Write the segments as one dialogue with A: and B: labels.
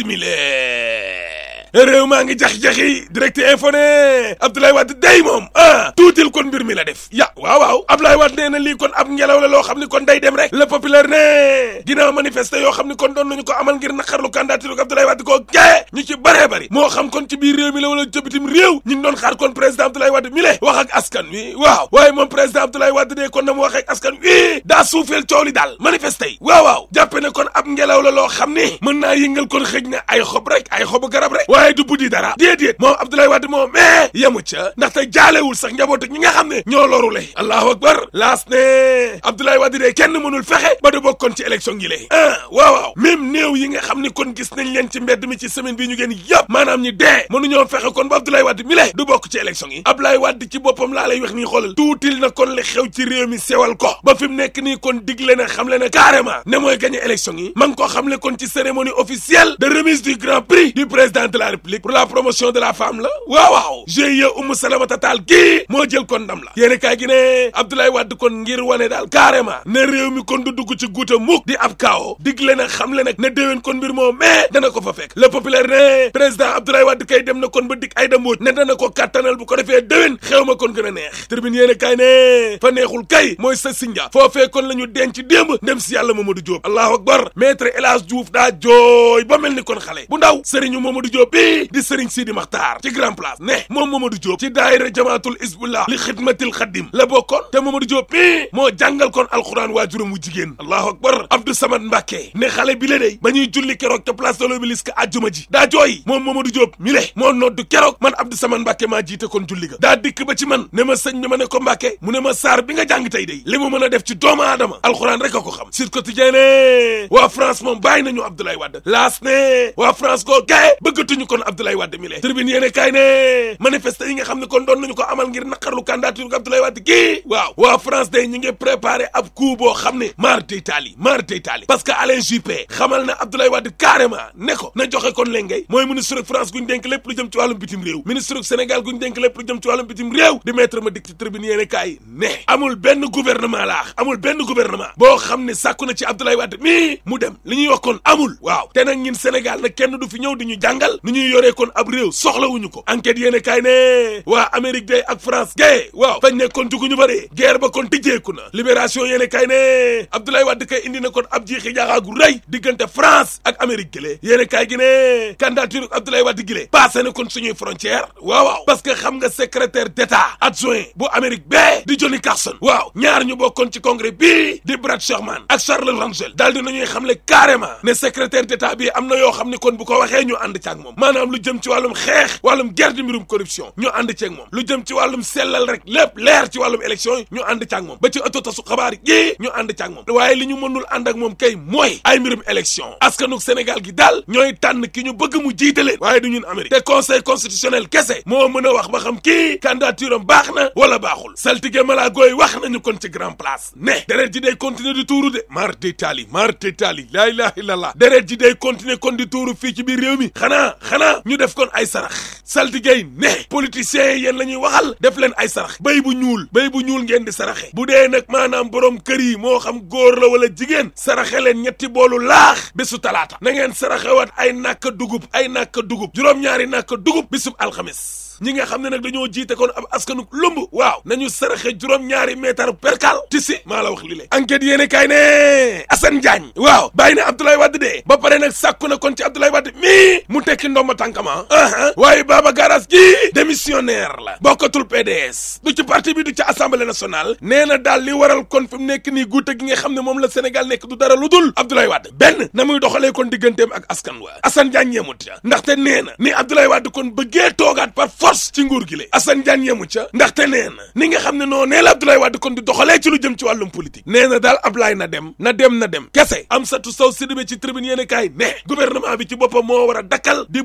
A: simile réew maa ngi jax-jaxi direct info ne Abdoulaye Wade day moom ah tuutil kon mbir mi la def ya waaw waaw Abdoulaye Wade nee na lii kon ab ngelaw la loo xam ni kon day dem rek le populaire ne ginnaaw manifester yoo xam ni kon doon nañu ko amal ngir naqarlu candidature Abdoulaye Wade koo gee ñu ci bëree bëri moo xam kon ci biir réew mi la wala ca bitim réew ñu ngi doon xaar kon président Abdoulaye Wade mi le wax ak askan wi waaw waaye moom président Abdoulaye Wade de kon na mu wax ak askan wi daa suufeel coow li daal manifester yi waaw waaw jàppe ne kon ab ngelaw la loo xam ni mën naa yëngal kon xëj na ay xob rek ay xobu garab rek waaye du buddi dara déedéet moom Abdoulaye Wade moom mais yemu ca ndaxte jaalewul sax njaboot ak ñi nga xam ne ñoo lorule allahu akbar laas ne Abdoulaye Wade de kenn mënul fexe ba du bokkoon ci élection gi lée ah waaw waaw même néew yi nga xam ni kon gis nañ leen ci mbedd mi ci semaine bi ñu génn yëpp maanaam ñi dee mënuñoo fexe kon ba Abdoulaye Wade mi le du bokk ci élection yi Abdoulaye Wade ci boppam laa lay wax nii xoolal tuutil na kon li xew ci réew mi sewal ko ba fi mu nekk nii kon digle na xam le ne carrément ne mooy gagné élection yi ma ngi ko xam le kon ci cérémonie officielle de remise du grand prix du président de la république pour la promotion de la femme la waaw waaw GIE Oumou Salamata Tall kii moo jël kon ndam la yéeni kaay gi ne Abdoulaye Wade kon ngir wane daal carrément ne réew mi kon du dugg ci guuta mukk di ab kaawo digle na xam le nag ne déwén kon mbir moo mais dana ko fa fekk le populaire ne président Abdoulaye Wade kay dem na kon ba dik ay dambooj ne dana ko kattanal bu ko defee déwén xew ma kon gën a neex tribune yéeni kaay ne fa neexul kay mooy sa sinja foofee kon la ñu denc démb ndem si yàlla Mamadou Diop allahu akbar maître El Hadj Diouf daa jooy ba mel ni kon xale bu ndaw sëriñu Mamadou Diop bi di sëriñ Sidi Makhtar ci grand place ne moom Mamadou Diop ci daayira jamaatul isbullah li xidmatil xaddim la bokkoon te Mamadou Diop bi moo jàngal kon alxuraan waajuram wu jigéen allahu akbar Abdou Samad Mbacke ne xale bi la day ba ñuy julli keroog ca place de l'Obélisque àjjuma ji daa jooy moom Mamadou Diop mi le moo noddu keroog man Abdou Samad Mbacke maa jiite kon julli ga daa dikk ba ci man ne ma sëñ bi ma ne ko Mbacke mu ne ma saar bi nga jàng tey day li mu mën a def ci doomu aadama alxuraan rek a ko xam sur quotidien ne waa France moom bàyyi nañu Abdoulaye Wade laas ne waa France koo gaye bëggatuñu kon Abdoulaye Wade mi le tribune yéene kaay ne manifester yi nga xam ne kon doon nañu ko amal ngir naqarlu candidature ko Abdoulaye Wade kii waaw waa France day ñu ngi préparé ab coup boo xam ne maar d'Italie maar d'Italie parce que Alain Juppé xamal na Abdoulaye Wade carrément ne ko na joxe kon léngay mooy ministre ak France guñ dénk lépp lu jëm ci wàllum bitim réew ministre ak Sénégal guñ dénk lépp lu jëm ci wàllum bitim réew di mettre ma dik ci tribune yéene kaay ne amul benn gouvernement laax amul benn gouvernement boo xam ne sàkku na ci Abdoulaye Wade mii mu dem li ñuy wax kon amul waaw te nag ñun Sénégal nag kenn du fi ñëw di ñu jàngal nu ñuy yoree kon ab réew soxlawuñu ko enquête yéene kaay ne waa Amérique day ak France gay waaw fañ ne kon juguñu ba dee guerre ba kon tijjeeku na libération yéene kaay ne Abdoulaye Wade kay indi na kon ab jiixi jaaxaa gu rëy diggante France ak Amérique gile yéene kaay gi ne candidature Abdoulaye Wade gile passé na kon suñuy frontière waaw waaw parce que xam nga secrétaire d'état adjoint bu Amérique bee di Johnny Carson waaw ñaar ñu bokkoon ci congrès bii di Brad Sherman ak Charles Rangel daal di nañuy xamle carrément ne secrétaire d'état bi am na yoo xam ne kon bu ko waxee ñu ànd ci ak moom maanaam lu jëm ci wàllum xeex wàllum guerre di mbirum corruption ñu ànd ci ak moom lu jëm ci wàllum sellal rek lépp leer ci wàllum élection yi ñu ànd ci ak moom ba ci ëtto tasu xabaar yi ñu ànd ci ak moom waaye li ñu mënul ànd ak moom kay mooy ay mbirum élection askanuk Sénégal gi daal ñooy tànn ki ñu bëgg mu jiite leen waaye du ñun Amérique te conseil constitutionnel kese moo mën a wax ba xam kii candidature am baax na wala baaxul saltige malaa gooy wax nañu kon ci grand place ne deret ji day continuer di tuuru de mar d'Italie mar d'Italie laa ilaha illallah deret ji day continuer kon di tuuru fii ci biir réew mi xanaa xanaa ñu def kon ay sarax saltige yi ne politiciens yi yéen la ñuy waxal def leen ay sarax béy bu ñuul béy bu ñuul ngeen di saraxe bu dee nag maanaam borom kër yi moo xam góor la wala jigéen saraxe leen ñetti boolu laax bésu talaata na ngeen saraxewaat ay nàkk dugub ay nàkk dugub juróom-ñaari nàkk dugub bisub alxamis ñi nga xam ne nag dañoo jiite kon ab askanu lumb waaw nañu saraxe juróom-ñaari meetar perkal ti si maa la wax li le enquête yéene kaay ne Assane Diagne waaw bàyyi na Abdoulaye Wade de ba pare nag sàkku na kon ci Abdoulaye Wade mii mu tekki ndomba tànkama aa waaye Baba Garas gi démissionnaire la bokkatul PDS du ci parti bi du ci assemblée nationale nee na daal li waral kon fi mu nekk nii guute gi nga xam ne moom la Sénégal nekk du dara lu dul Abdoulaye Wade benn na muy doxalee kon digganteem ak askan wa Assane Diagne yemut ca ndaxte nee na ni Abdoulaye Wade kon bëggee toogaat par force ci nguur gi le Assane Diagne yemu ca ndaxte nee na ni nga xam ne noo nee la Abdoulaye Wade kon di doxalee ci lu jëm ci wàllum politique nee na daal Ablaye na dem na dem na dem kese Amsatou Sow Sidibé ci tribune yéene kaay ne gouvernement bi ci boppam moo war a dakkal di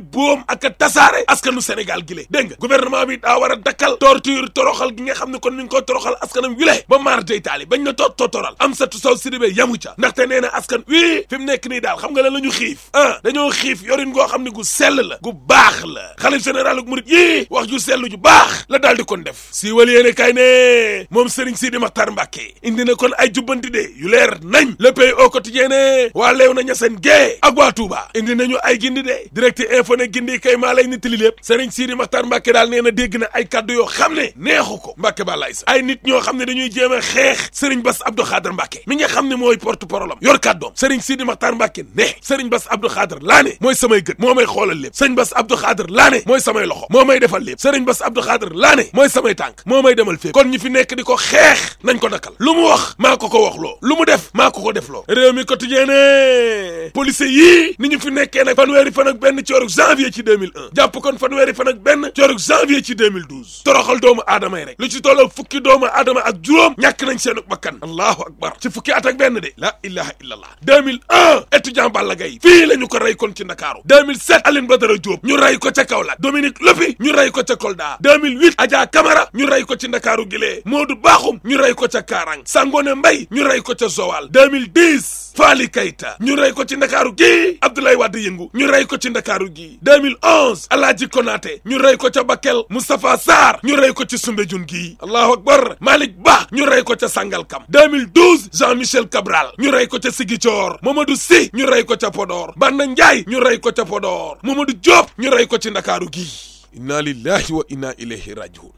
A: boom ak a tasaare askanu Sénégal gi le dégg nga gouvernement bi daa war a dakkal torture toroxal gi nga xam ne kon mi ngi ko toroxal askanam wile ba maar day taali bañ na toot tootoral am satu saw Sidibé yamu ca ndaxte nee na askan wii fi mu nekk nii daal xam nga lan la ñu xiif ah dañoo xiif yorin goo xam ne gu sell la gu baax la xalif général ak murit yii wax ju sell ju baax la daal di kon def si wal yéene kay ne moom Serigne Sidi Makhtar Mbacké indi na kon ay jubbanti de yu leer nañ le pays au quotidien ne waa leew na ñaseen gee ak waa Touba indi nañu ay gindi de direct info ne gindi kay maa lay nittali lépp Serigne Sidi Makhtar Mbacké daal nee na dégg na ay kaddu yoo xam ne neexu ko Mbacké ba lay sa ay nit ñoo xam ne dañuy jéem a xeex Serigne Bass Abdou Khadre Mbacké mi nga xam ne mooy porte parole am yor kàddoom Serigne Sidi Makhtar Mbacké ne Serigne Bass Abdou Khadre laa ne mooy samay gët moo may xoolal lépp Serigne Bass Abdou Khadre laa ne mooy samay loxo moo may defal lépp Serigne Bass Abdou Khadre laa ne mooy samay tànk moo may demal fépp kon ñi fi nekk di ko xeex nañ ko dakkal lu mu wax maa ko ko wax loo lu mu def maa ko ko def loo réew mi quotidien ne police yii ni ñu fi nekkee nag fanweeri fan ak benn ci weeru janvier ci 2001 jàpp kon fanweeri fan ak benn ci weeru janvier ci 2012 toroxal doomu aadama yi rek lu ci tolloo fukki doomu aadama ak juróom ñàkk nañ seenu bakkan allahu akbar ci fukki at ak benn de la ilaha illallah 2001 étudiant Balla Gaye fii la ñu ko rey kon ci Ndakaaru 2007 Aline Badara Diop ñu rey ko ca Kaolack Dominique Lopi ñu rey ko ca Kolda 2008 Adja Camara ñu rey ko ci Ndakaaru gilee Modou Bakhoum ñu rey ko ca Karang Sangone Mbaye ñu rey ko ca Zowal 2010 Fali Keita ñu rey ko ci Ndakaaru gi Abdoulaye Wade yëngu ñu rey ko ci Ndakaaru gi 2011 Alaaji Konaté ñu rey ko ca Bakel Moustapha Sarr ñu rey ko ci Soumbédioune gi allahu akbar Malick Ba ñu rey ko ca Sangalkam 2012 Jean-Michel Cabral ñu rey ko ca Ziguinchor Mamadou Sy ñu rey ko ca Podor Banda Ndiaye ñu rey ko ca Podor Mamadou Diop ñu rey ko ci Ndakaaru gi inna lillahi wa inna ilayhi rajiun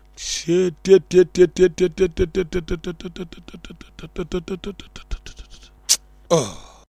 A: oh